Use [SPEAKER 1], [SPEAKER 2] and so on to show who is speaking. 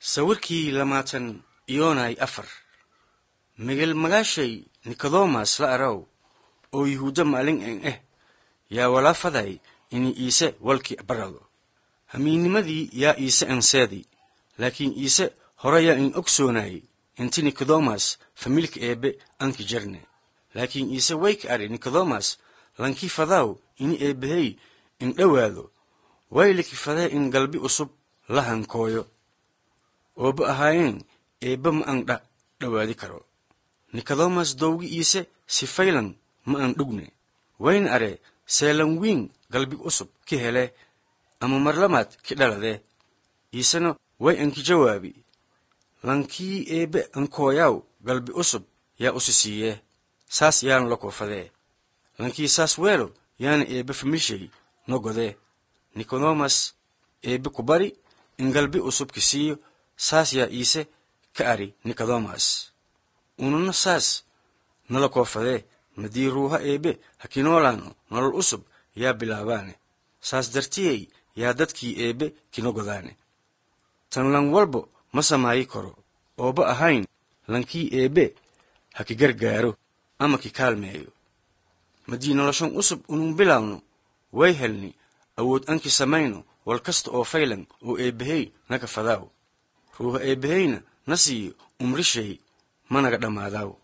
[SPEAKER 1] sawirkii lamaatan iyoonay afar migel magaashay nikodemas la araw oo yuhuudda maalin en eh yaa walaafaday ini iise walki barado hamiinnimadii yaa iise enseedi laakiin iise hore yaa in ogsoonay inti nikodemas familka eebbe anki jarne laakiin iise wayka ari nikodemas lankii fadaaw ini eebbahey in dhowaado wayliki fadee in galbi usub la hankooyo ooba ahaayeen eebba ma an dha dhowaadi karo nikodemas dowgi iise si faylan ma an dhugne wayna are seelan wiin galbi usub ki hele ama marlamaad ki dhaladee iisena way anki jawaabi lankii eebbe ankooyaaw galbi usub yaa usi siiyee saas yaanu la koofadee lankii saas weelo yaana eebbe familshay no godee nikodemas eebbe ku bari in galbi usub ki siiyo saas yaa iise ka ari nikodemas ununa saas nala koofadee madii ruuha eebbe hakinoolaano nolol usub yaa bilaabaane saas dartiyey yaa dadkii eebbe kino godaane tan lan walbo ma samaayi karo ooba ahayn lankii eebbe ha ki gargaaro ama ki kaalmeeyo madii noloshon usub unun bilaawno way helni awood anki samayno wal kasta oo faylan oo eebbahey naga fadaaw ruuha eebbaheyna na siiyo umrishay managa dhammaadaaw